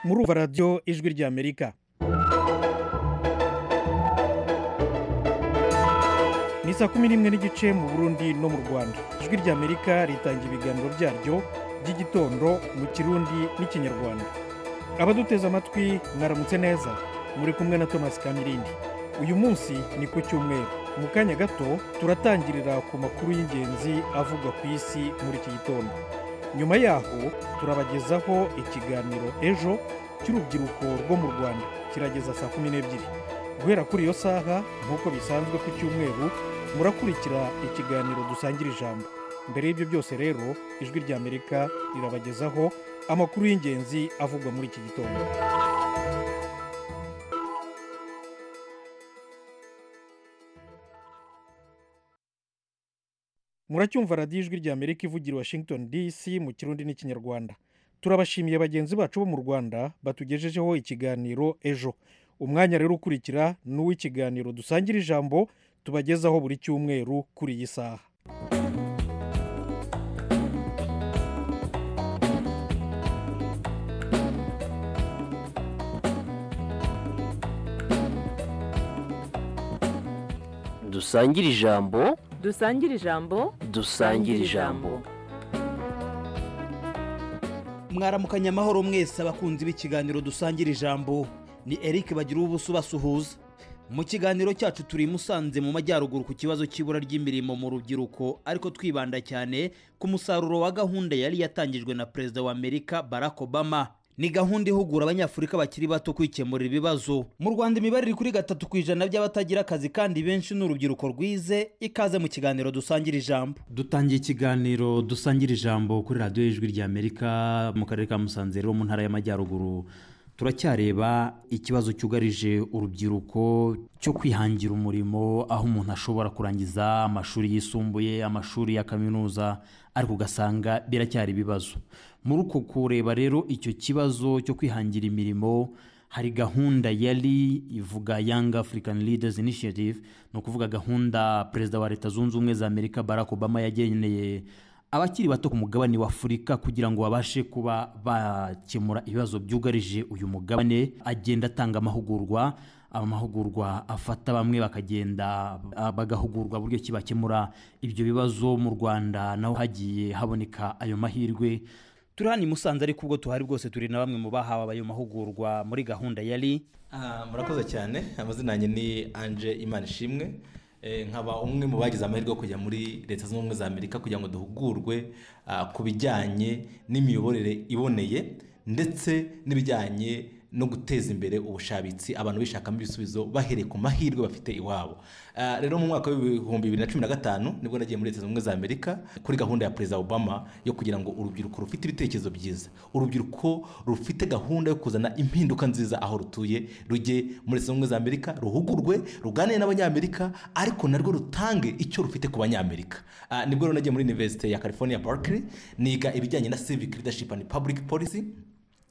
muri radiyo ijwi ry'amerika ni saa kumi n'imwe n'igice mu burundi no mu rwanda ijwi ry'amerika ritanga ibiganiro byaryo by'igitondo mu kirundi n'ikinyarwanda abaduteze amatwi mwaramutse neza muri kumwe na thomas kamirindi uyu munsi ni ku cyumweru mu kanya gato turatangirira ku makuru y'ingenzi avugwa ku isi muri iki gitondo nyuma yaho turabagezaho ikiganiro ejo cy'urubyiruko rwo mu rwanda kirageza saa kumi n'ebyiri guhera kuri iyo saha nk'uko bisanzwe ku cyumweru murakurikira ikiganiro dusangira ijambo mbere y'ibyo byose rero ijwi ry'amerika rirabagezaho amakuru y'ingenzi avugwa muri iki gitondo muracyumva radiyo ijwi ry'amerika ivugira i washington dc mu kirundi n'ikinyarwanda turabashimiye bagenzi bacu bo mu rwanda batugejejeho ikiganiro ejo umwanya rero ukurikira ni uw'ikiganiro dusangira ijambo tubagezaho buri cyumweru kuri iyi saha dusangire ijambo dusangire ijambo dusangire ijambo mwaramukanya amahoro mwese abakunzi b'ikiganiro dusangira ijambo ni eric bagira ubuso basuhuza mu kiganiro cyacu turi i musanze mu majyaruguru ku kibazo cy'ibura ry'imirimo mu rubyiruko ariko twibanda cyane ku musaruro wa gahunda yari yatangijwe na perezida wa amerika barack obama ni gahunda ihugura abanyafurika bakiri bato kwikemurira ibibazo mu rwanda imibare iri kuri gatatu ku ijana by'abatagira akazi kandi benshi ni urubyiruko rwize ikaze mu kiganiro dusangira ijambo dutangiye ikiganiro dusangira ijambo kuri radiyo y'ijwi ry'amerika mu karere ka musanze rero mu ntara y'amajyaruguru turacyareba ikibazo cyugarije urubyiruko cyo kwihangira umurimo aho umuntu ashobora kurangiza amashuri yisumbuye amashuri ya kaminuza ariko ugasanga biracyari ibibazo muri uko kureba rero icyo kibazo cyo kwihangira imirimo hari gahunda yari ivuga yanga afurikani lidazi inishiyativu ni ukuvuga gahunda perezida wa leta zunze ubumwe za amerika barack obama yageneye abakiri bato ku mugabane wa afurika kugira ngo babashe kuba bakemura ibibazo byugarije uyu mugabane agenda atanga amahugurwa amahugurwa afata bamwe bakagenda bagahugurwa buryo ki bakemura ibyo bibazo mu rwanda naho hagiye haboneka ayo mahirwe turi hano i musanze ariko ubwo tuhari bwose turi na bamwe mu bahawe ayo mahugurwa muri gahunda yari murakoze cyane amazina yanjye ni anje imana ishimwe nkaba umwe mu bagize amahirwe yo kujya muri leta zunze ubumwe za amerika kugira ngo duhugurwe ku bijyanye n'imiyoborere iboneye ndetse n'ibijyanye no guteza imbere ubushabitsi abantu bishakamo ibisubizo bahereye ku mahirwe bafite iwabo rero mu mwaka w'ibihumbi bibiri na cumi na gatanu nibwo nagiye muri leta zunze ubumwe za amerika kuri gahunda ya perezida obama yo kugira ngo urubyiruko rufite ibitekerezo byiza urubyiruko rufite gahunda yo kuzana impinduka nziza aho rutuye rujye muri leta zunze ubumwe za amerika ruhugurwe ruganire n'abanyamerika ariko narwo rutange icyo rufite ku banyamerika nibwo rero nagiye muri univerisite ya california barclay niga ibijyanye na civic leadership and public policy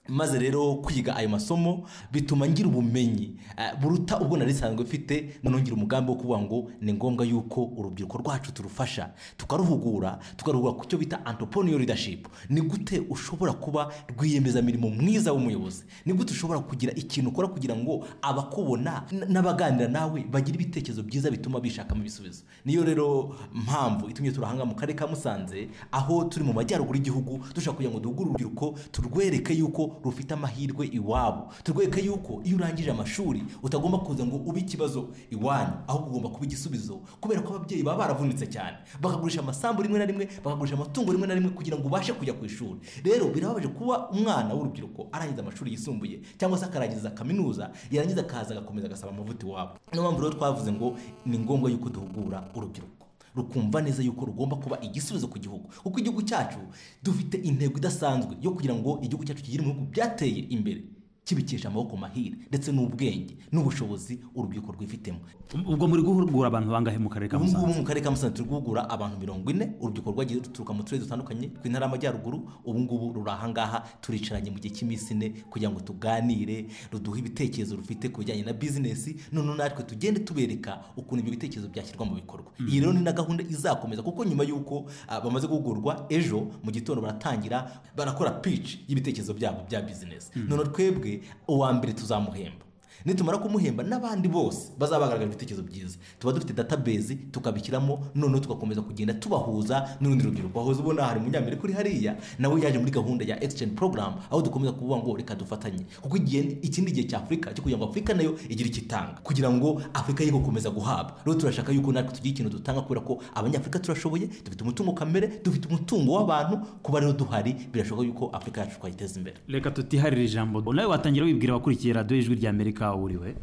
maze rero kwiga ayo masomo bituma ngira ubumenyi buruta ubwo nari risanzwe mfite ngira umugambi wo kuvuga ngo ni ngombwa yuko urubyiruko rwacu turufasha tukaruhugura tukaruhugura ku cyo bita antoponiyo leadership ni gute ushobora kuba rwiyemezamirimo mwiza w'umuyobozi ni gute ushobora kugira ikintu ukora kugira ngo abakubona n'abaganira nawe bagire ibitekerezo byiza bituma bishakamo ibisubizo niyo rero mpamvu itumye turahanga mu karere ka musanze aho turi mu majyaruguru y'igihugu dushaka kugira ngo duhugure urubyiruko turwereke yuko rufite amahirwe iwabo turwereke yuko iyo urangije amashuri utagomba kuza ngo ube ikibazo iwanyu ahubwo ugomba kuba igisubizo kubera ko ababyeyi baba baravunitse cyane bakagurisha amasambu rimwe na rimwe bakagurisha amatungo rimwe na rimwe kugira ngo ubashe kujya ku ishuri rero birababaje kuba umwana w'urubyiruko arangiza amashuri yisumbuye cyangwa se akarangiza kaminuza yarangiza akaza agakomeza agasaba amavuta iwabo niyo mpamvu rero twavuze ngo ni ngombwa yuko duhugura urubyiruko rukumva neza yuko rugomba kuba igisubizo ku gihugu kuko igihugu cyacu dufite intego idasanzwe yo kugira ngo igihugu cyacu kigire mu bihugu byateye imbere kibikesha amaboko mahire ndetse n'ubwenge n'ubushobozi urubyiruko rwifitemo ubwo muri guhugura abantu bangahe mu karere ka ubu ngubu musanze mu karere ka musanze turi guhugura abantu mirongo ine urubyiruko rwagiye ruturuka mu turere dutandukanye tw'intara y'amajyaruguru ubu ngubu ruri aha ngaha turicaranye mu gihe cy'iminsi ine kugira ngo tuganire ruduhe ibitekerezo rufite ku bijyanye na bizinesi noneho natwe tugende tubereka ukuntu ibyo bitekerezo byashyirwa mu bikorwa iyi rero ni na gahunda izakomeza kuko nyuma y'uko ah, bamaze guhugurwa ejo mu gitondo baratangira barakora pici y'ibitekerezo byabo bya bizinesi noneho twebwe uwa mbere tuzamuhemba nitumara kumuhemba n'abandi bose bazaba bagaragaje ibitekerezo byiza tuba dufite database tukabishyiramo noneho tugakomeza kugenda tubahuza n'urundi rubyiruko wahoze ubona hari umunyamerika uri hariya nawe yaje muri gahunda ya exchange program aho dukomeza kuvuga ngo reka dufatanye kuko igihe ikindi gihe cy'afurika cyo kugira ngo afurika nayo igire icyo itanga kugira ngo afurika ye gukomeza guhabwa rero turashaka yuko natwe tugira ikintu dutanga kubera ko abanyafurika turashoboye dufite umutungo kamere dufite umutungo w'abantu kuba rero duhari birashoboka yuko afurika yacu twayiteza imbere reka tutiharire ijambo nawe watangira wibwira abakurikiye radiyo ijwi rya amerika aho uriwe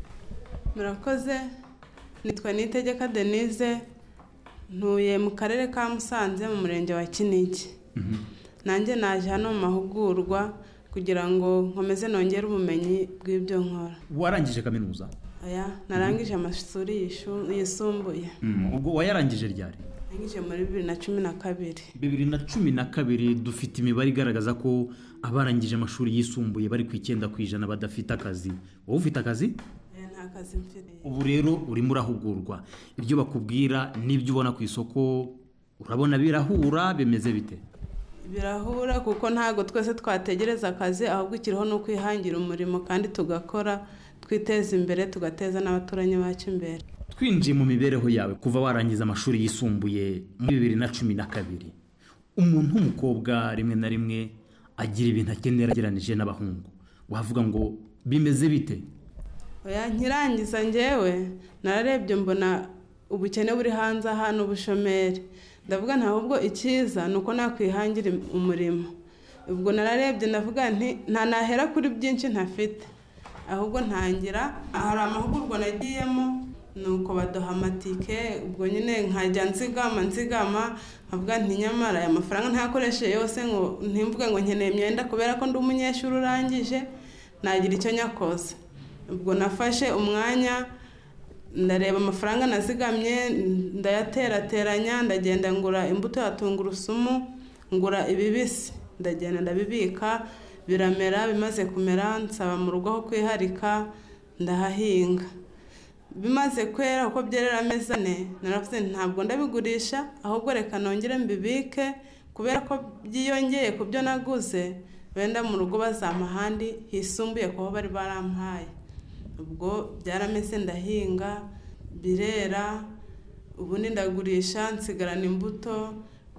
murakoze nitwa nitegeka denise ntuye mu karere ka musanze mu murenge wa kinigi nanjye naje hano mu mahugurwa kugira ngo nkomeze nongere ubumenyi bw'ibyo nkora warangije kaminuza aya narangije amashuri yishu- yisumbuye ubwo wayarangije ryari narangije muri bibiri na cumi na kabiri bibiri na cumi na kabiri dufite imibare igaragaza ko abarangije amashuri yisumbuye bari ku icyenda ku ijana badafite akazi wowe ufite akazi Eh, nta kazi mfite ubu rero urimo urahugurwa ibyo bakubwira n'ibyo ubona ku isoko urabona birahura bimeze bite birahura kuko ntabwo twese twategereza akazi ahubwo ikiriho ni ukwihangira umurimo kandi tugakora twiteza imbere tugateza n'abaturanyi bacu imbere twinjiye mu mibereho yawe kuva warangiza amashuri yisumbuye muri bibiri na cumi na kabiri umuntu w'umukobwa rimwe na rimwe agira ibintu akenera agereranije n'abahungu wavuga ngo bimeze bite oya nkirangiza ngewe nararebye mbona ubukene buri hanze aha n'ubushomeri ndavuga nta ahubwo icyiza ni uko nakwihangira im- umurimo ubwo nararebye ndavuga nti nta nahera kuri byinshi ntafite ahubwo ntangira hari amahugurwa nagiyemo nuko baduha amatike ubwo nyine nkajya nzigama nzigama nkavuga nti nyamara aya mafaranga ntayakoresheje yose ngo ntimvuge ngo nkeneye imyenda kubera ko ndi umunyeshuri urangije nagira icyo nyakoze ubwo nafashe umwanya ndareba amafaranga nazigamye ndayaterateranya ndagenda ngura imbuto ya tungurusumu ngura ibibisi ndagenda ndabibika biramera bimaze kumera nsaba mu rugo aho kwiharika ndahahinga bimaze kwera uko byerera amezi ane naravuze nti ntabwo ndabigurisha ahubwo reka nongere mbibike kubera ko byiyongeye ku byo naguze wenda mu rugo bazampa ahandi hisumbuye ku aho bari barampaye ubwo byarameze ndahinga birera ubundi ndagurisha nsigarana imbuto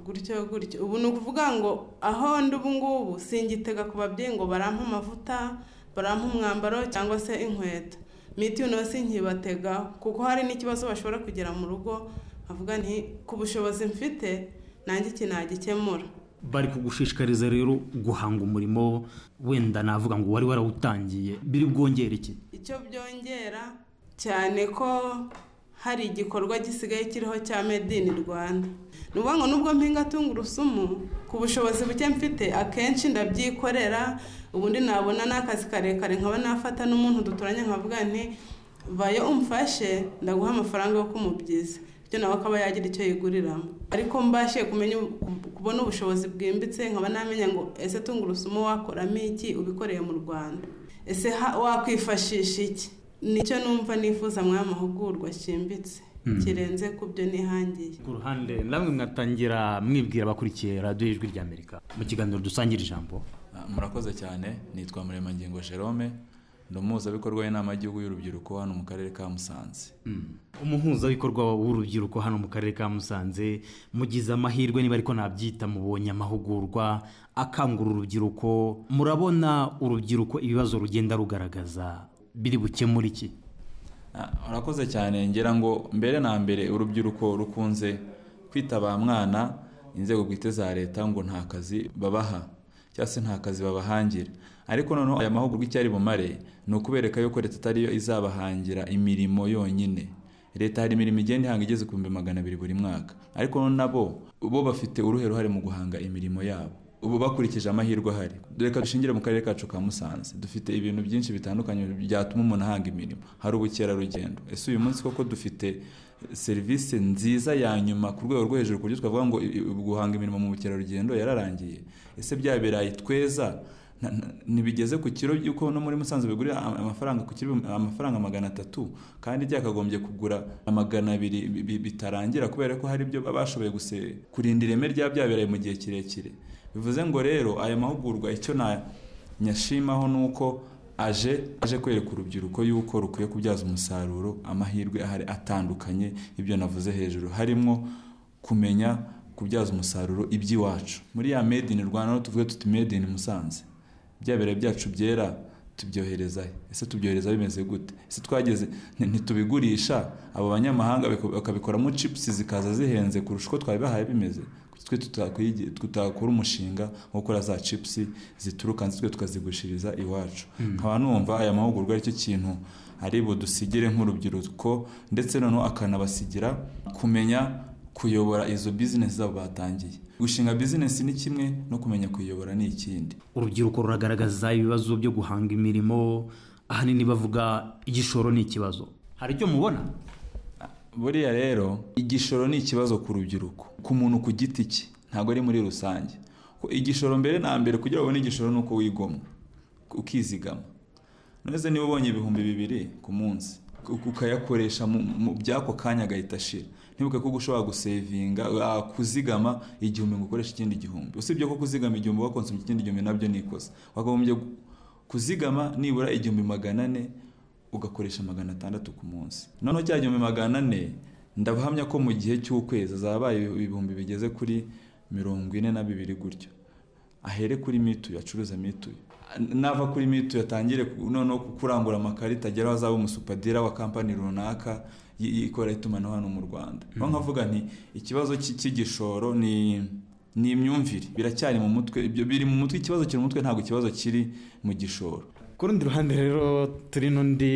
gutyo gutyo ubu ni ukuvuga ngo aho ndi ubu ngubu singitega ku babyeyi ngo barampe amavuta barampe umwambaro cyangwa se inkweto miti no sinkibatega kuko hari n'ikibazo bashobora kugera mu rugo bavuga nti ku bushobozi mfite nanjye iki nagikemura bari kugushishikariza rero guhanga umurimo wenda navuga ngo wari warawutangiye biri bwongere iki icyo byongera cyane ko hari igikorwa gisigaye kiriho cya made in rwanda ni ukuvuga ngo nubwo mpinga tungurusumu ku bushobozi buke mfite akenshi ndabyikorera ubundi nabona n'akazi karekare nkaba nafata n'umuntu duturanye nkavuga nti vayo umfashe ndaguha amafaranga yo kumubyiza bityo nawe akaba yagira icyo yiguriramo ariko mbashe kumenya kubona ubushobozi bwimbitse nkaba namenya ngo ese tungurusumu wakoramo iki ubikoreye mu rwanda ese ha- wakwifashisha iki nicyo numva nifuza muri aya mahugurwa cyimbitse kirenze ku byo nihangiye ku ruhande namwe mwatangira mwibwira abakurikiye radiyo ijwi rya amerika mu kiganiro dusangira ijambo Ah, murakoze cyane nitwa muremangingo jerome ndi umuhuzabikorwa w'inama y'igihugu y'urubyiruko hano mu karere ka musanze umuhuzabikorwa w'urubyiruko hano mu karere ka musanze mugize amahirwe niba ariko nabyita mubonye amahugurwa akangura urubyiruko murabona urubyiruko ibibazo rugenda rugaragaza biri bukemure iki Ah, murakoze cyane ngira ngo mbere na mbere urubyiruko rukunze kwita ba mwana inzego bwite za leta ngo nta kazi babaha cyangwa se nta kazi babahangira ariko noneho aya mahugurwa icyo ari bumare ni ukubereka yuko leta atari yo izabahangira imirimo yonyine leta hari imirimo igenda ihanga igeze ku bihumbi magana abiri buri mwaka ariko nabo bo bafite uruhe ruhare mu guhanga imirimo yabo ubu bakurikije amahirwe ahari reka dushingire mu karere kacu ka musanze dufite ibintu byinshi bitandukanye byatuma umuntu ahanga imirimo hari ubukerarugendo ese uyu munsi koko dufite serivisi nziza ya nyuma ku rwego rwo hejuru ku buryo twavuga ngo i- i- guhanga imirimo mu bukerarugendo yararangiye ese bya birayi tweza na- na- ntibigeze ku kiro yuko no muri musanze bigurira ama- amafaranga ku kiro ibihumbi- amafaranga magana atatu kandi byakagombye kugura magana abiri bi- bi- bitarangira kubera ko hari ibyo baba bashoboye guse kurinda ireme rya bya birayi mu gihe kirekire bivuze ngo rero aya mahugurwa icyo na nyashimaho ni uko aje aje kwereka urubyiruko yuko rukwiye kubyaza umusaruro amahirwe ahari atandukanye ibyo navuze hejuru harimo kumenya kubyaza umusaruro iby'iwacu muri ya made in rwanda no tuvuge tuti made in musanze bya biro byacu byera tubyoherezayo ese tubyohereza bimeze gute ese twageze nti- ntitubigurisha abo banyamahanga bako- bakabikoramo cipusi zikaza zihenze kurusha uko twabibahaye bimeze Kuki twe tutakwiye- tutakora umushinga wo gukora za cipusi zituruka hanze twe tukazigushiriza iwacu nkaba numva aya mahugurwa aricyo kintu ari budusigire nk'urubyiruko ndetse noneho akanabasigira kumenya kuyobora izo bizinesi zabo batangiye gushinga bizinesi ni kimwe no kumenya kuyiyobora ni ikindi urubyiruko ruragaragaza ibibazo byo guhanga imirimo ahanini bavuga igishoro ni ikibazo hari icyo mubona buriya rero igishoro ni ikibazo ku rubyiruko ku muntu ku giti cye ntabwo ari muri rusange ko igishoro mbere na mbere kugira ngo ubone igishoro ni uko wigomwa ukizigama neza niba ubonye ibihumbi bibiri ku munsi uka- ukayakoresha mu- mu by'ako kanya agahita ashira ntibuke ko ushobora gusevinga ah, kuzigama igihumbi ngo ukoreshe ikindi gihumbi usibye ko kuzigama igihumbi wakonsomye ikindi gihumbi nabyo ni ikosa wakagombye gu- kuzigama nibura igihumbi magana ane ugakoresha magana atandatu ku munsi noneho cya gihumbi magana ane ndahamya ko mu gihe cy'ukwezi zabaye ibihumbi bigeze kuri mirongo ine na bibiri gutyo ahere kuri mituyu acuruza mituyu nava kuri mituyu atangire ku- noneho ku- kurangura amakarita ageraho azaba umusupadira wa kampani runaka y- ikora itumanaho hano mu rwanda aho nkavuga nti ikibazo cy'i- cy'igishoro ni ni imyumvire biracyari mu mutwe ibyo biri mu mutwe ikibazo kiri mu mutwe ntabwo ikibazo kiri mu gishoro ku rundi ruhande rero turi n'undi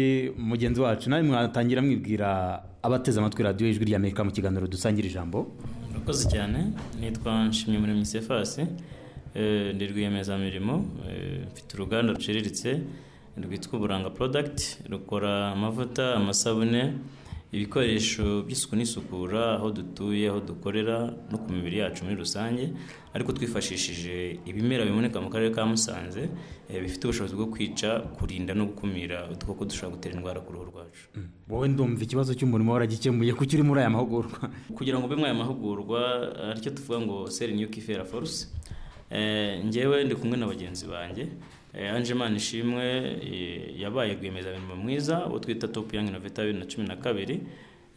mugenzi wacu nawe mwatangira mwibwira abateze amatwi radiyo ijwi ry'amerika mu kiganiro dusangira ijambo urakoze cyane nitwa nshimye muri misefasi ndi rwiyemezamirimo eh, mfite uruganda ruciriritse rwitwa uburanga porodagiti rukora amavuta amasabune ibikoresho by'isuku n'isukura aho dutuye aho dukorera no ku mibiri yacu muri rusange ariko twifashishije ibimera biboneka mu karere ka musanze eh, bifite ubushobozi bwo kwica kurinda no gukumira udukoko dushobora gutera indwara ku ruhu rwacu wowe ndumva ikibazo cy'umurimo waragikemuye kuko uri muri aya mahugurwa kugira ngo ube muri aya mahugurwa aricyo tuvuga ngo seri niyo kifera forusi ngewe ndi kumwe na bagenzi banjye Eh, Ange Manishimwe eh, yabaye rwiyemezamirimo mwiza uwo twita top young innovator bibiri na cumi na kabiri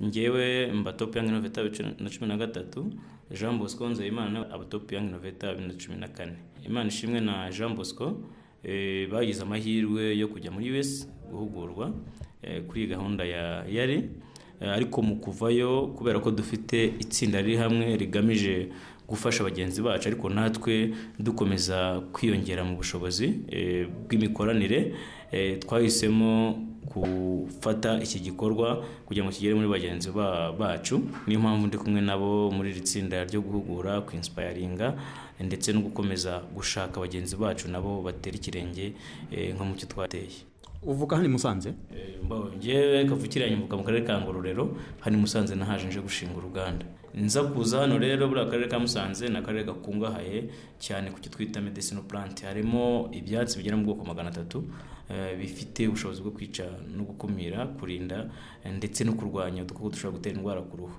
ngewe mba top young innovator bibiri na cumi na gatatu Jean Bosco Nzeyimana na aba top young innovator bibiri na cumi na kane Imana ishimwe na Jean Bosco eh, bagize amahirwe yo kujya muri US guhugurwa eh, kuri gahunda ya yari Eh, ariko mu kuvayo kubera ko dufite itsinda riri hamwe rigamije gufasha bagenzi bacu ariko natwe dukomeza kwiyongera mu bushobozi eh, bw'imikoranire eh, twahisemo gufata iki gikorwa kugira ngo kigere muri bagenzi ba- bacu niyo mpamvu ndi kumwe nabo muri iri tsinda ryo guhugura kwinsipayaringa ndetse no gukomeza gushaka bagenzi bacu nabo batera ikirenge eh, nko mu cyo twateye uvuka hano i musanze Eh, mbaho, njyewe kavukira nyambuka mu karere ka ngororero hano i musanze nahaje nje gushinga uruganda nza kuza hano rero buriya akarere ka musanze ni akarere gakungahaye cyane ku cyo twita medesino plant harimo ibyatsi bigera mu bwoko magana atatu eh, bifite ubushobozi bwo kwica no gukumira kurinda eh, ndetse no kurwanya udukoko dushobora gutera indwara ku ruhu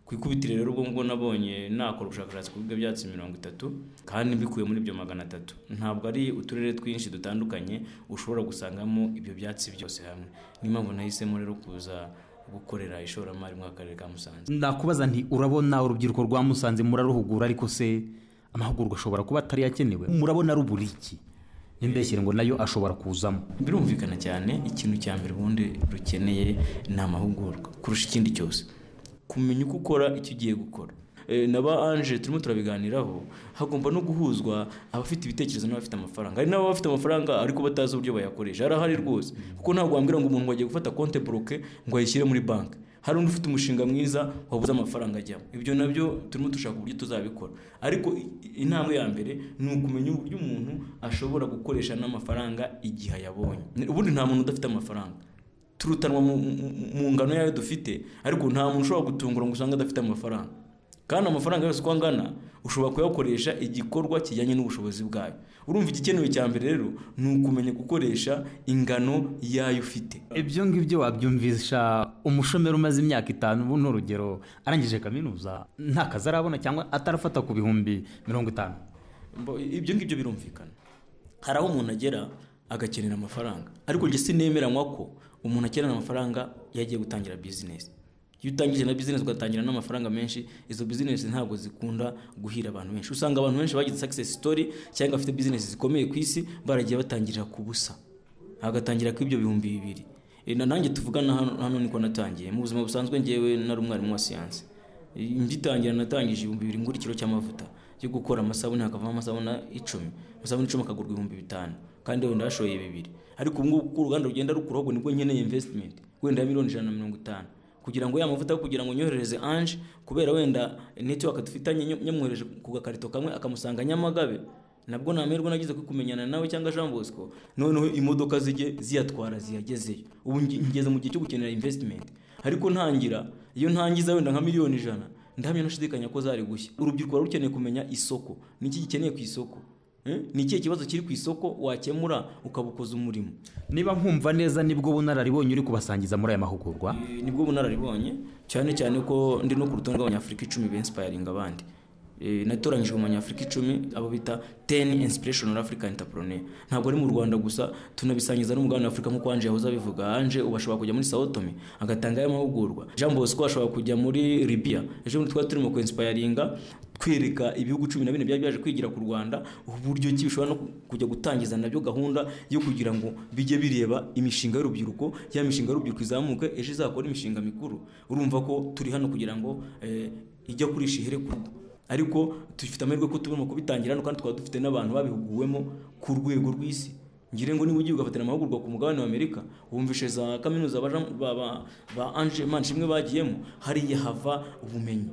ku ikubitiro rero ubwo ngubwo nabonye nakora ubushakashatsi ku bigo byatsi mirongo itatu kandi mbikuye muri ibyo magana atatu ntabwo ari uturere twinshi dutandukanye ushobora gusangamo ibyo byatsi byose hamwe niyo mpamvu nahisemo rero kuza gukorera ishoramari mu karere ka musanze ndakubaza nti urabona urubyiruko rwa musanze muraruhugura ariko se amahugurwa ashobora kuba atari yakenewe murabona rubura iki n'imbeshyire ngo nayo ashobora kuzamo birumvikana cyane ikintu cya mbere ubundi rukeneye ni amahugurwa kurusha ikindi cyose kumenya uko ukora icyo ugiye gukora Eh, na ba anje turimo turabiganiraho hagomba no guhuzwa abafite ibitekerezo n'abafite amafaranga hari n'abafite amafaranga ariko batazi uburyo bayakoresha harahari rwose kuko ntabwo wambwira ngo umuntu ngo agiye gufata konte buroke ngo ayishyire muri banki hari undi ufite umushinga mwiza wabuze amafaranga ajyamo ibyo nabyo turimo dushaka uburyo tuzabikora ariko i- intambwe ya mbere ni ukumenya uburyo umuntu ashobora gukoresha n'amafaranga igihe ayabonye ubundi nta muntu udafite amafaranga turutanwa mu- mu- mu ngano yayo dufite ariko nta muntu ushobora gutungura ngo usange adafite amafaranga kandi amafaranga yose uko angana ushobora kuyakoresha igikorwa kijyanye n'ubushobozi bwayo urumva igikenewe cya mbere rero ni ukumenya gukoresha ingano yayo ufite ibyo ngibyo wabyumvisha umushomeri umaze imyaka itanu ubu ni urugero arangije kaminuza nta kazi arabona cyangwa atarafata ku bihumbi mirongo itanu Mbo- ibyo ngibyo birumvikana hari aho umuntu agera agakenera amafaranga ariko njye sinemeranywa ko umuntu akenera amafaranga iyo agiye gutangira bizinesi iyo utangije na bizinesi ugatangira n'amafaranga menshi izo bizinesi ntabwo zikunda guhira abantu benshi usanga abantu benshi bagize success story cyangwa bafite bizinesi zikomeye ku isi baragiye batangirira ku busa agatangira ku ibyo bihumbi bibiri E, na nanjye tuvugana hano, hano niko natangiye mu buzima busanzwe ngewe nari umwarimu wa siyansi ngitangira natangije ibihumbi bibiri ngura ikiro cy'amavuta yo gukora amasabune hakavamo amasabune icumi amasabune icumi akagurwa ibihumbi bitanu kandi wenda hashoye bibiri ariko ubu ngubu uko uruganda rugenda rukuraho ubwo nibwo nkeneye investment wenda ya miliyoni ijana na mirongo itanu kugira ngo ya mavuta yo kugira ngo nyoherereze ange kubera wenda netiwaka dufitanye nyam- nyamwohereje ku gakarito kamwe akamusanga nyamagabe nabwo namerwa nagize ko kumenyana nawe cyangwa Jean Bosco noneho imodoka zijye ziyatwara ziyagezeyo ubu nge- ngeze mu gihe cyo gukenera investment ariko ntangira iyo ntangiza wenda nka miliyoni ijana ndahamya nashidikanya ko zari gushya urubyiruko ruba rukeneye kumenya isoko ni iki gikeneye ku isoko Eh? ni ikihe kibazo kiri ku isoko wakemura ukabukoza umurimo niba nkumva neza nibwo bunararibonye uri kubasangiza muri aya mahugurwa Eh, nibwo bunararibonye cyane cyane ko ndi no ku rutonde rw'abanyafurika icumi bensipayiringa abandi Eh, natoranyijwe mu banyafurika icumi abo bita teni inspiration africa entrepreneur ntabwo ari mu rwanda gusa tunabisangiza n'umugabane wa afurika nk'uko anje yahoze abivuga anje ubu ashobora kujya muri sawotome agatanga ayo mahugurwa jean bosco ashobora kujya muri libya ejo bundi twari turimo kwinsipayiringa twereka ibihugu cumi na bine byari byaje kwigira ku rwanda uburyo ki bishobora no ku- kujya gutangiza nabyo gahunda yo kugira ngo bijye bireba imishinga y'urubyiruko ya mishinga y'urubyiruko izamuke ejo izakora imishinga mikuru urumva ko turi hano kugira ngo eh, ijya kurisha ihere ku rugo ariko dufite amahirwe ko tubona kubitangira hano kandi twaba dufite n'abantu babihuguwemo ku rwego rw'isi ngire ngo niba ugiye ugafatira amahugurwa ku mugabane w'amerika wumvishe za kaminuza ba, Jean- ba, ba, ba ange manshimwe bagiyemo hariya hava ubumenyi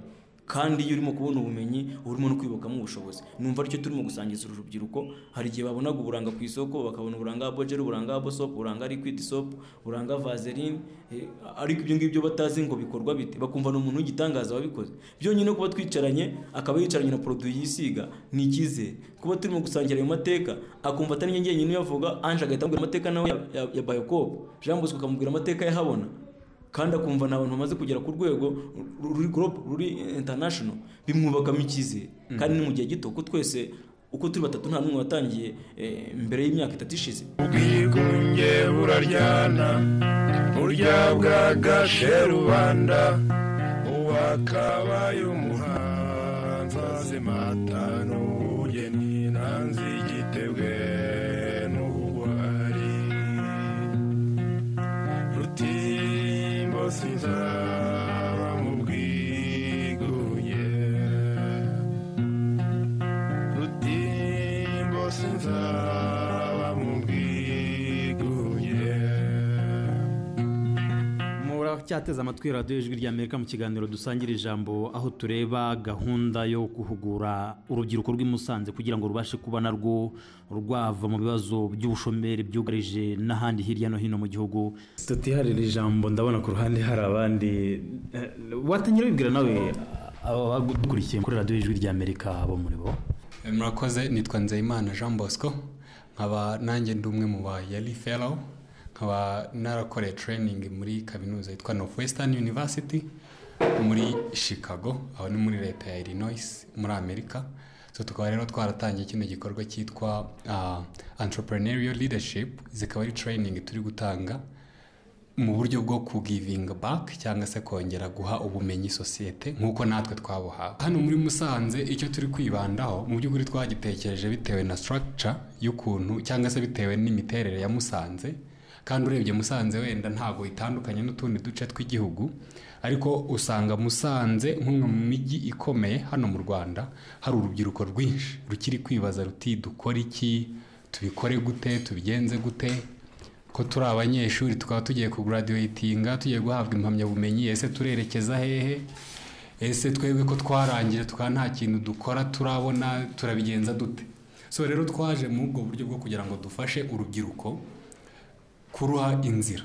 kandi iyo urimo kubona ubumenyi uba urimo no kwibukamo ubushobozi numva aricyo turimo gusangiza uru rubyiruko hari igihe babonaga uburanga ku isoko bakabona uburanga bojeri uburanga bosopu uburanga liquid soap uburanga vaseline eh, ariko ibyo ngibyo batazi ngo bikorwa bite bakumva ni umuntu w'igitangaza wabikoze byonyine kuba twicaranye akaba yicaranye na poroduwi yisiga ni icyizere kuba turimo gusangira ayo mateka akumva atari njye njyenyine uyavuga anje agahita amubwira amateka nawe ya, ya, ya bayokobo jean bosco akamubwira amateka yahabona kandi akumva nta bantu bamaze kugera ku rwego ru- ruri gorobo ruri intanashono bimwubakamo icyizere kandi ni mu gihe gito ko twese uko turi batatu nta n'umwe watangiye eh, mbere y'imyaka itatu ishize ubwigunge buraryana burya bwagashe rubanda uwakabaye umuhanzi azimata n'ubugeni nanzi igitebwe n'ubugwari rutimbo sinzaba mu bwigunge rutimbo sinzaba mu bwigunge muracyateze amatwi radiyo ijwi rya amerika mu kiganiro dusangira ijambo aho tureba gahunda yo guhugura urubyiruko rw'i Musanze kugira ngo rubashe kuba narwo rwava mu bibazo by'ubushomeri byugarije n'ahandi hirya no hino mu gihugu tutiharira ijambo ndabona ku ruhande hari abandi eh, watangira wibwira nawe abadukurikiye kuri radiyo ijwi rya amerika bo muri bo murakoze nitwa nzeyimana jean bosco nkaba nanjye ndi umwe mu ba yari fellow nkaba narakoreye training muri kaminuza yitwa northwestern university muri chicago aho ni muri leta ya illinois muri amerika so tukaba rero twaratangiye kino gikorwa cyitwa ah, entrepreneurial leadership zikaba ari training turi gutanga mu buryo bwo kugivinga baka cyangwa se kongera guha ubumenyi sosiyete nk'uko natwe twabuhawe hano muri musanze icyo turi kwibandaho mu by'ukuri twagitekereje bitewe na structure y'ukuntu cyangwa se bitewe n'imiterere ya musanze kandi urebye musanze wenda ntabwo itandukanye n'utundi duce tw'igihugu ariko usanga musanze nk'umwe mu mijyi ikomeye hano mu rwanda hari urubyiruko rwinshi rukiri kwibaza ruti dukora iki tubikore gute tubigenze gute ko turi abanyeshuri tukaba tugiye kuguradiwetinga tugiye guhabwa impamyabumenyi ese turerekeza hehe ese twebwe ko twarangije tukaba nta kintu dukora turabona turabigenza dute so rero twaje muri ubwo buryo bwo kugira ngo dufashe urubyiruko kuruha inzira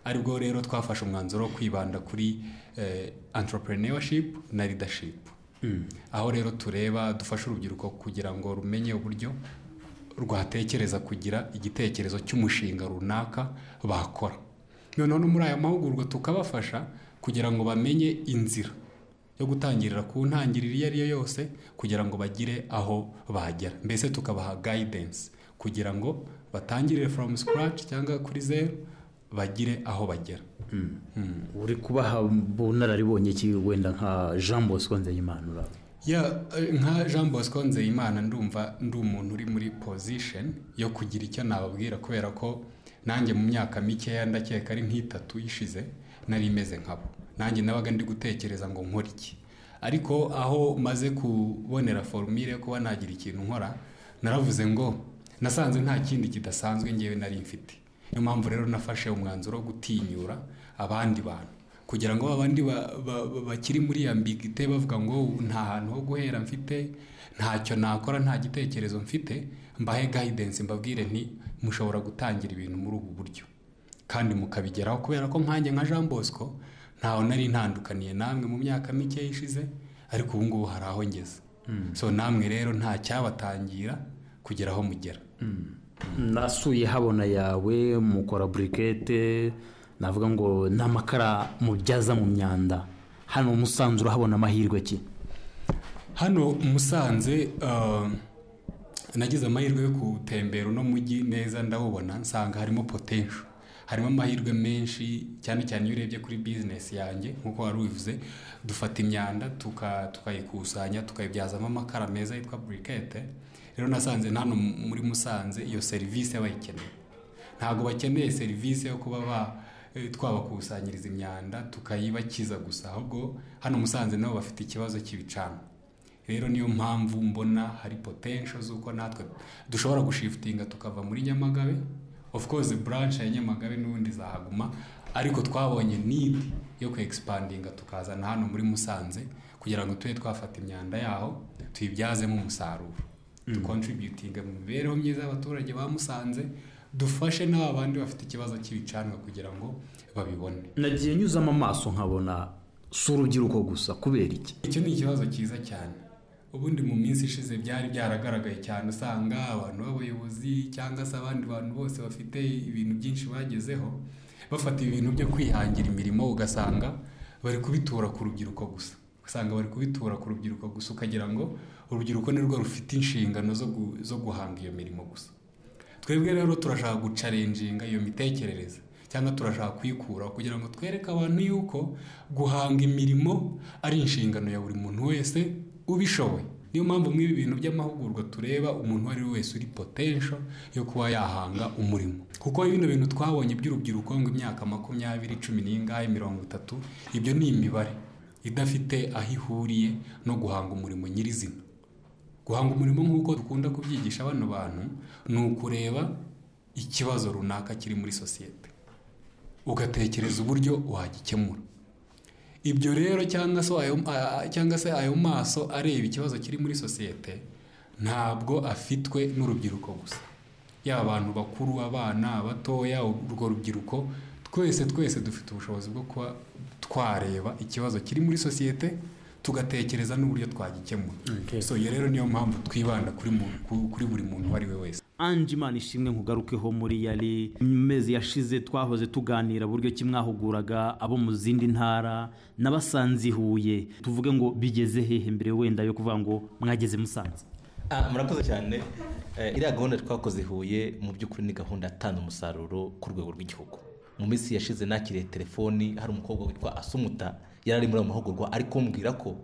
aribwo rero twafashe umwanzuro wo kwibanda kuri eh, entrepreneurship na leadership aho rero tureba dufasha urubyiruko kugira ngo rumenye uburyo rwatekereza kugira igitekerezo cy'umushinga runaka bakora noneho no muri aya mahugurwa tukabafasha kugira ngo bamenye inzira yo gutangirira ku ntangiriro iyo ari yo yose kugira ngo bagire aho bagera mbese tukabaha guidance kugira ngo batangirire from scratch cyangwa kuri zeru bagire aho bagera uri kubaha bunararibonye ki wenda nka jean bosco nzeyimana uraba ya eh, nka jean bosco nzeyimana ndumva ndi umuntu uri muri position yo kugira icyo nababwira kubera ko nanjye mu myaka mikeya ndakeka ari nk'itatu ishize nari meze nkabo nanjye nabaga ndi gutekereza ngo nkore iki ariko aho maze kubonera forumire yo kuba nagira ikintu nkora naravuze ngo nasanze nta kindi kidasanzwe ngewe nari mfite niyo mpamvu rero nafashe umwanzuro wo gutinyura abandi bantu kugira ngo abandi ba- ba- ba- bakiri muri iyo ambigite bavuga ngo "Ubu nta hantu ho guhera mfite ntacyo nakora nta gitekerezo mfite mbahe guidance mbabwire nti mushobora gutangira ibintu muri ubu buryo kandi mukabigeraho kubera ko nkanjye nka jean bosco ntaho nari ntandukaniye namwe mu myaka mike ishize ariko ubu ngubu hari aho ngeze so namwe rero nta cyabatangira kugera aho mugera nasuye habona yawe mukora burikete navuga ngo ni amakara mubyaza mu myanda hano musanze urahabona amahirwe ki hano musanze eh, nagize amahirwe yo gutembera uno mujyi neza ndawubona nsanga harimo potential harimo amahirwe menshi cyane cyane iyo urebye kuri bizinesi yanjye nk'uko wari ubivuze dufata imyanda tuka- tukayikusanya tukayibyazamo amakara meza yitwa burikete rero nasanze hano muri musanze iyo serivisi bayikeneye ntabwo bakeneye serivisi yo kuba ba eh, twabakusanyiriza imyanda tukayibakiza gusa ahubwo hano musanze nabo bafite ikibazo cy'ibicanwa rero niyo mpamvu mbona hari potential z'uko natwe dushobora gushifutinga tukava muri nyamagabe of course branch ya nyamagabe n'ubundi zahaguma ariko twabonye need yo ku expandinga tukazana hano muri musanze kugira ngo tube twafata imyanda yaho tuyibyazemo umusaruro Mm. dukontributinga mu mibereho myiza y'abaturage ba musanze dufashe n'aba bandi bafite ikibazo cy'ibicanwa kugira ngo babibone nagiye nyuzamo amaso nkabona si urubyiruko gusa kubera iki icyo ni ikibazo cyiza cyane ubundi mu minsi ishize byari byaragaragaye cyane usanga abantu b'abayobozi cyangwa se abandi bantu bose bafite ibintu byinshi bagezeho bafata ibintu byo kwihangira imirimo ugasanga bari kubitura ku rubyiruko gusa usanga bari kubitura ku rubyiruko gusa ukagira ngo urubyiruko nirwo rufite inshingano zo gu- zo guhanga iyo mirimo gusa twebwe rero turashaka gucarenjinga iyo mitekerereze cyangwa turashaka kuyikuraho kugira ngo twereke abantu yuko guhanga imirimo ari inshingano ya buri muntu wese ubishoboye niyo mpamvu mw'ibi bintu by'amahugurwa tureba umuntu uwo ari we wese uri potential yo kuba yahanga umurimo kuko bino bintu twabonye by'urubyiruko ngo imyaka makumyabiri cumi n'ingahe mirongo itatu ibyo ni imibare idafite aho ihuriye no guhanga umurimo nyirizina guhanga umurimo nk'uko dukunda kubyigisha bano bantu ni ukureba ikibazo runaka kiri muri sosiyete ugatekereza uburyo wagikemura ibyo rero cyangwa se ayo, a- a- cyangwa se ayo maso areba ikibazo kiri muri sosiyete ntabwo afitwe n'urubyiruko gusa yaba abantu bakuru abana abatoya urwo rubyiruko twese twese dufite ubushobozi bwo kuba twareba ikibazo kiri muri sosiyete tugatekereza n'uburyo twagikemura so iyo rero niyo mpamvu twibanda kuri mu- ku- kuri buri muntu uwo ari we wese ange imana ishimwe nkugarukeho muri yari mu mezi yashize twahoze tuganira buryo ki mwahuguraga abo mu zindi ntara n'abasanze i huye tuvuge ngo bigeze hehe mbere wenda yo kuvuga ngo mwageze musanze Ah, murakoze cyane Eh, iriya gahunda twakoze i huye mu by'ukuri ni gahunda yatanze umusaruro ku rwego rw'igihugu mu minsi yashize nakiriye telefoni hari umukobwa witwa asumuta yari ari muri ayo mahugurwa ari kumbwira ko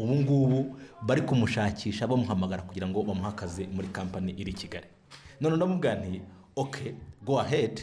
ubu ngubu bari kumushakisha bamuhamagara kugira ngo bamuhe akazi muri kampani iri i kigali none ndamubwira nti oke go ahead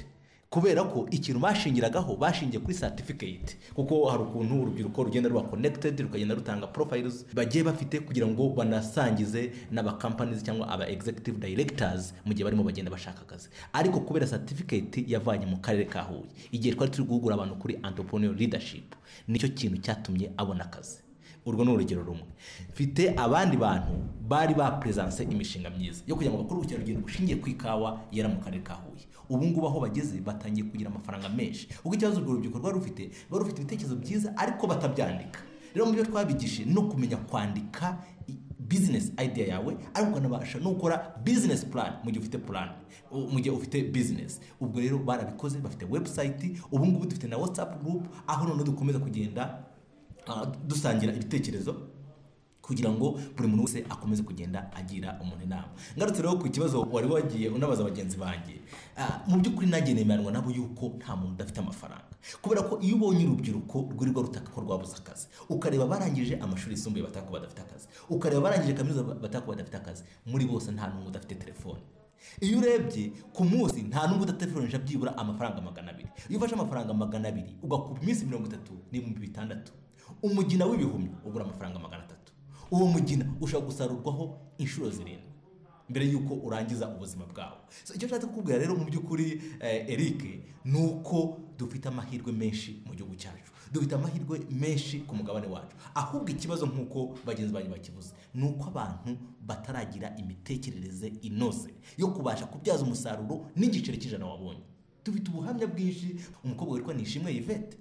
kubera ko ikintu bashingiragaho bashingiye kuri certificate kuko hari ukuntu urubyiruko rugenda ruba connected rukagenda rutanga profiles bagiye bafite kugira ngo banasangize n'aba companies cyangwa aba executive directors mu gihe barimo bagenda bashaka akazi ariko kubera certificate yavanye mu karere ka Huye igihe twari turi guhugura abantu kuri entrepreneur leadership nicyo kintu cyatumye abona akazi urwo ni urugero rumwe mfite abandi bantu bari bapuresanse imishinga myiza yo kugira ngo bakore ubukerarugendo bushingiye ku ikawa yera mu karere ka huye ubu ngubu aho bageze batangiye kugira amafaranga menshi ubwo ikibazo urwo rubyiruko rwari rufite rwari rufite ibitekerezo byiza ariko batabyandika rero mu byo twabigishije no kumenya kwandika bizinesi idea yawe ariko ukanabasha no gukora bizinesi purani mu gihe ufite purani mu gihe ufite bizinesi ubwo rero barabikoze bafite webusayiti ubu ngubu dufite na watsapu gurupu aho noneho dukomeza kugenda ah, dusangira ibitekerezo kugira ngo buri muntu wese akomeze kugenda agira umuntu inama ngarutse rero ku kibazo wari wagiye unabaza bagenzi banjye ah, mu by'ukuri nanjye nemeranywa nabo yuko nta muntu udafite amafaranga kubera ko iyo ubonye urubyiruko rwirirwa rutaka ko rwabuze akazi ukareba barangije amashuri yisumbuye bataka ko badafite akazi ukareba barangije kaminuza bataka ko badafite akazi muri bose nta n'umwe udafite telefone iyo urebye ku munsi nta n'umwe udategereje byibura amafaranga magana abiri iyo ufashe amafaranga magana abiri ugakura iminsi mirongo itatu n'ibihumbi bitandatu umugina w'ibihumyo ugura amafaranga magana atatu uwo mugina ushobora gusarurwaho inshuro zirindwi mbere y'uko urangiza ubuzima bwawe So, icyo nshatse kukubwira rero mu by'ukuri eh, eric ni uko dufite amahirwe menshi mu gihugu cyacu dufite amahirwe menshi ku mugabane wacu ahubwo ikibazo nk'uko bagenzi banyu bakivuze ni uko abantu bataragira imitekerereze inoze yo kubasha kubyaza umusaruro n'igiceri cy'ijana wabonye dufite ubuhamya bwinshi umukobwa witwa nishimwe yvette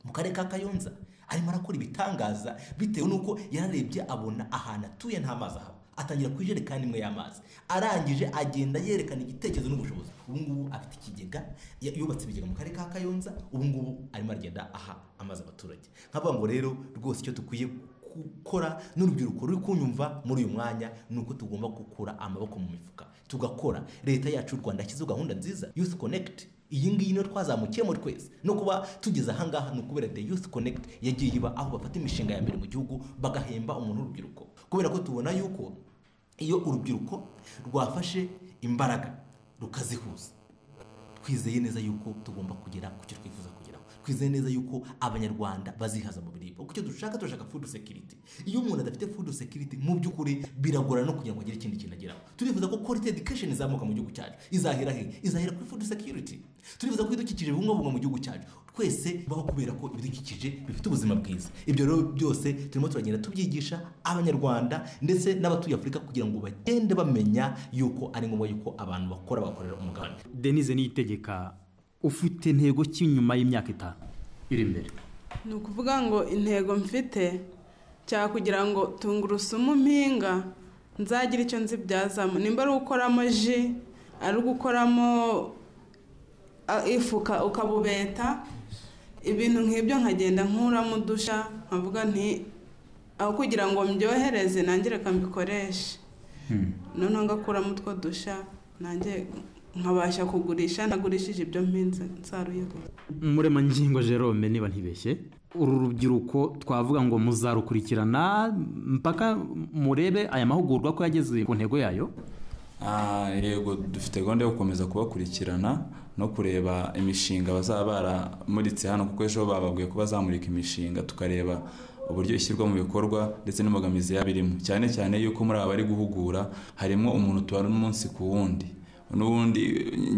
mu karere ka kayonza arimo arakora ibitangaza bitewe n'uko yararebye abona ahantu atuye nta mazi ahaba atangira ku ijerekani imwe y'amazi arangije agenda yerekana igitekerezo n'ubushobozi ubu ngubu afite ikigega ya- yubatse ibigega mu karere ka kayonza ubu ngubu arimo aragenda aha amazi abaturage nkavuga ngo rero rwose icyo dukwiye gukora n'urubyiruko ruri kunyumva muri uyu mwanya ni uko tugomba gukura amaboko mu mifuka tugakora leta yacu y'u rwanda yashyizeho gahunda nziza youth connect iyi ngiyi niyo twazamukiye muri twese no kuba tugeze ahangaha ni ukubera the youth connect yagiye iba aho bafata imishinga ya mbere mu gihugu bagahemba umuntu w'urubyiruko kubera ko tubona yuko iyo urubyiruko rwafashe imbaraga rukazihuza twizeye neza yuko tugomba kugera ku cyo twifuza kugeraho twizeye neza yuko abanyarwanda bazihaza mu biribwa kuko icyo dushaka turashaka food security iyo umuntu adafite food security mu by'ukuri biragorana no kugira ngo agire ikindi kintu ageraho turifuza ko quality education izamuka mu gihugu cyacu izahera he izahera kuri food security turifuza ko ibidukikije bibungabungwa mu gihugu cyacu twese baho kubera ko ibidukikije bifite ubuzima bwiza ibyo rero byose turimo turagenda tubyigisha abanyarwanda ndetse n'abatuye afurika kugira ngo bagende bamenya yuko ari ngombwa yuko abantu bakora bakorera umugabane denise niyitegeka ufite intego ki nyuma y'imyaka itanu iri imbere ni ukuvuga ngo intego mfite cya kugira ngo tungurusumu mpinga nzagire icyo nzibyazamo nimba ari ugukoramo ji ari ugukoramo a- ifu uka- ukabubeta ibintu nk'ibyo nkagenda nkuramo udusha nkavuga nti aho kugira ngo mbyohereze nange reka mbikoreshe noneho ngakuramo utwo dusha nange nkabasha kugurisha nagurishije ibyo mpinze nsaruye gusa muremangingo jerome niba ntibeshye uru rubyiruko twavuga ngo muzarukurikirana mpaka murebe aya mahugurwa ko yageze ku ntego yayo Ah, yego dufite gahunda yo gukomeza kubakurikirana no kureba imishinga bazaba baramuritse hano kuko ejo bababwiye ko bazamurika imishinga tukareba uburyo ishyirwa mu bikorwa ndetse n'imbogamizi yaba irimo cyane cyane yuko muri aba bari guhugura harimo umuntu tubara umunsi ku wundi n'ubundi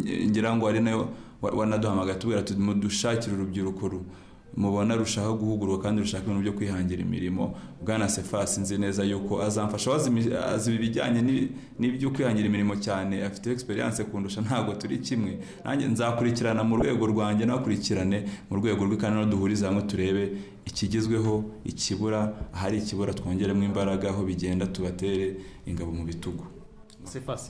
eh, ngira ngo ari nayo wa- wanaduhamagaye tubwira tuti mudushakire urubyiruko ru- mubona rushaho guhugurwa kandi rushaka ibintu byo kwihangira imirimo bwana sefasi nzi neza yuko azamfasha azi imi- azi ibijyanye n'i- n'ibyo kwihangira imirimo cyane afite egisperiyanse kundusha ntabwo turi kimwe nanjye nzakurikirana mu rwego rwanjye nakurikirane mu rwego rw'ikanano duhuriza hamwe turebe ikigezweho ikibura ahari ikibura twongeremo imbaraga aho bigenda tubatere ingabo mu bitugu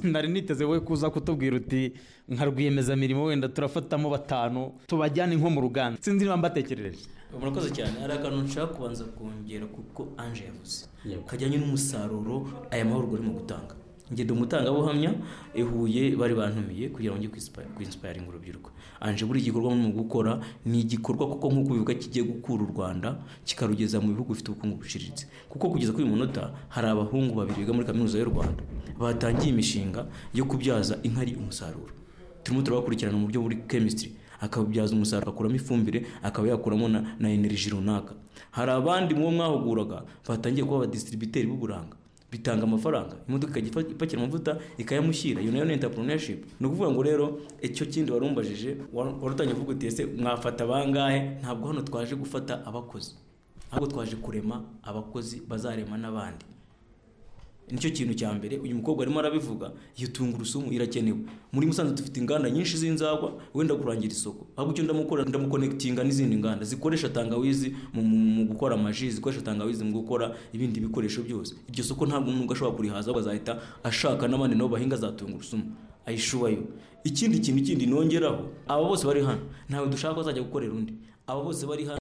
nari niteze we kuza kutubwira uti nka rwiyemezamirimo wenda turafatamo batanu tubajyane nko mu ruganda sinzi niba mbatekerereje murakoze cyane hari akantu nshaka kubanza kongera kuko anje yavuze kajyanye n'umusaruro aya mahugurwa arimo gutanga ngendo umutangabuhamya ihuye bari bantumiye kugira ngo njye kwinsipayiringa urubyiruko anje buri gikorwa mu gukora ni igikorwa kuko nk'uko bivuga kigiye gukura u rwanda kikarugeza mu bihugu bifite ubukungu buciriritse kuko kugeza kuri uyu munota hari abahungu babiri biga muri kaminuza y'u rwanda batangiye imishinga yo kubyaza inkari umusaruro turimo turabakurikirana mu buryo buri kemisitiri akabibyaza umusaruro agakuramo ifumbire akaba yakuramo na, na energy runaka hari abandi mubo mwahuguraga batangiye kuba abadistributeri b'uburanga bitanga amafaranga imodoka ikajya ifa- ipakira amavuta ikayamushyira iyo nayo ni entrepreneurship ni ukuvuga ngo rero icyo kindi wari umbajije wari wari utangiye kuvuga uti ese mwafata bangahe ntabwo hano twaje gufata abakozi ahubwo twaje kurema abakozi bazarema n'abandi nicyo kintu cya mbere uyu mukobwa arimo arabivuga iyo tungurusumu irakenewe muri musanze dufite inganda nyinshi z'inzagwa wenda kurangira isoko ahubwo icyo ndamukora ndamukonekitinga n'izindi nganda zikoresha tangawizi mu, mu, mu gukora amaji zikoresha tangawizi mu gukora ibindi bikoresho byose iryo soko ntabwo umuntu ashobora kurihaza ahubwo azahita ashaka n'abandi nabo bahinga za tungurusumu ayishubayo ikindi kintu kindi nongeraho aba bose bari hano ntawe dushaka ko azajya gukorera undi aba bose bari hano